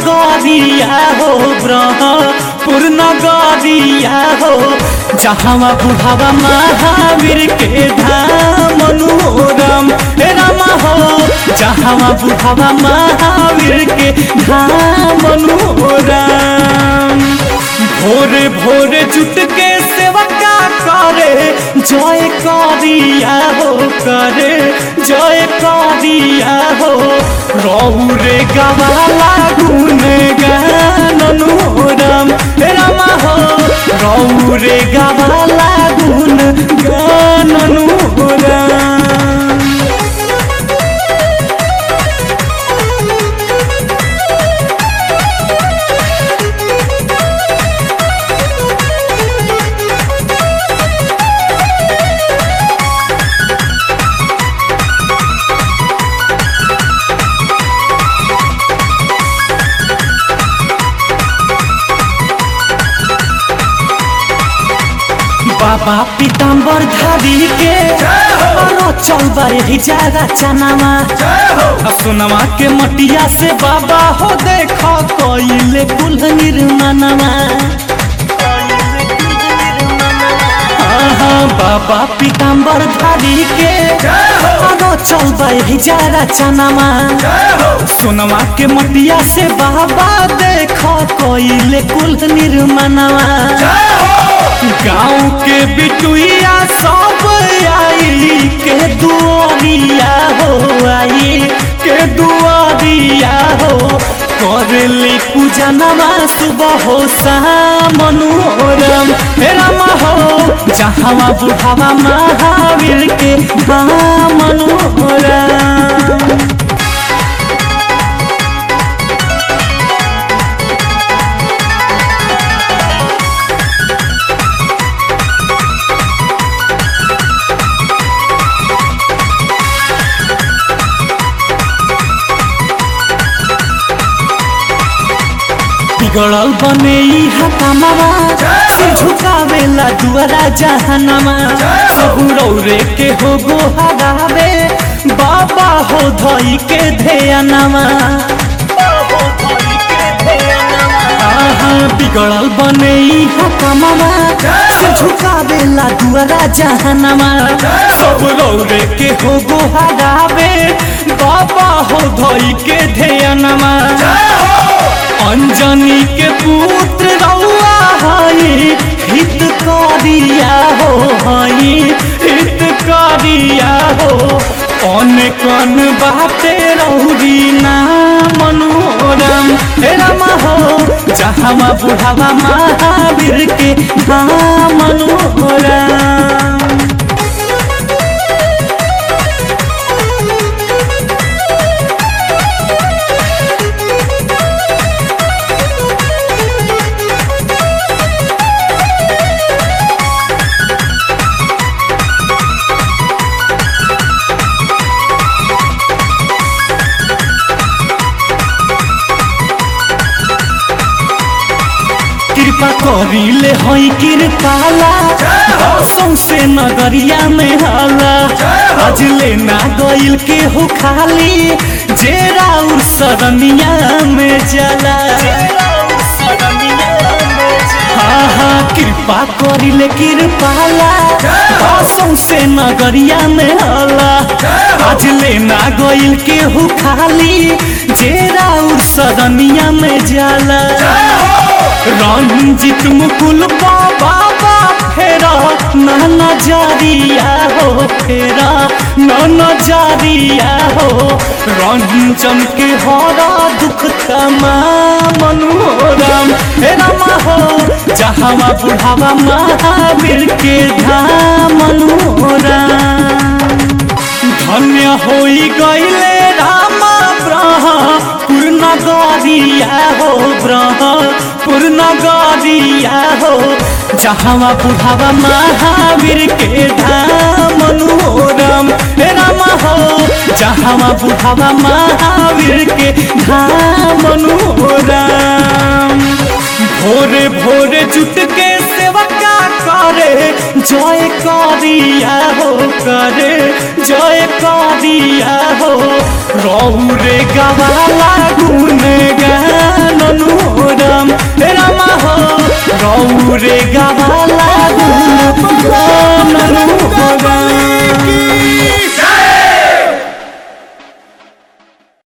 नगरिया हो ब्रह्मपुर नगरिया हो जहाँ बुढ़ावा महावीर के धाम मनोरम हे रामा हो जहाँ बुढ़ावा महावीर के धाम मनोरम भोरे भोरे जुट के सेवका करे जय करिया हो करे जय करिया हो रहू रे गवाला गुन गाननुरम रामा हो रहू रे गवाला गुन गाननुरम बाबा पीताम्बर धारी के अरो चलबा यही जागा चनामा सुनमा के मटिया से बाबा हो देखो कोइले कुल निर्माणमा आहा, बाबा पीताम्बर धारी के अरो चलबा यही जागा चनामा सोनमा के मटिया से बाबा देखो कोइले कुल निर्माणमा गाँव के बिटुइया सब आई के दुआरिया हो आई के दुआरिया हो करली पूजा नमा सुबह हो मनोरम रामा हो जहाँ बुढ़ावा महावीर के धाम मनोरम बिगड़ल बने हकामावा से झुकावेला दुआरा जहानामा सब रौरे के हो गो हरावे बाबा हो धई के ध्यानमा आहा, बिगड़ल बने हकामावा से झुकावेला दुआरा जहानामा सब रौरे के हो गो हरावे बाबा हो धई के ध्यानमा अंजनी के पुत्र रउआ हई हित करिया हो हई हित करिया हो कौन कौन बाते रौरी ना मनोरम हे रामा हो जहाँ बुढ़ावा महावीर के धाम मनोरम कृपा करिले हई कृपाला सौसे नगरिया में हाला आज लेना गइल के हो खाली जे राउर सरनिया में जला हाँ हाँ कृपा करिले कृपाला सौसे नगरिया में हाला आज लेना गइल के हो खाली जे राउर सरनिया में जाला रंजित मुकुल बाबा फेरा नाना जारिया हो फेरा नाना जारिया हो रंजन के हरा दुख तमा मनोरम हे रामा हो जहाँ बुढ़ावा महावीर के धाम मनोरम धन्य होई गईले रामा ब्रह पूर्ण गरिया हो ब्रह पूर्ण गरिया हो जहाँ बुढ़ावा महावीर के धाम मनोरम हे रामा हो जहाँ बुढ़ावा महावीर के धाम मनोरम भोरे भोरे जुट के सेवका करे जय करिया हो करे जय करिया हो रहू रे गवाला गुन गान जाननु हो राम रामा हो गौ रे गाव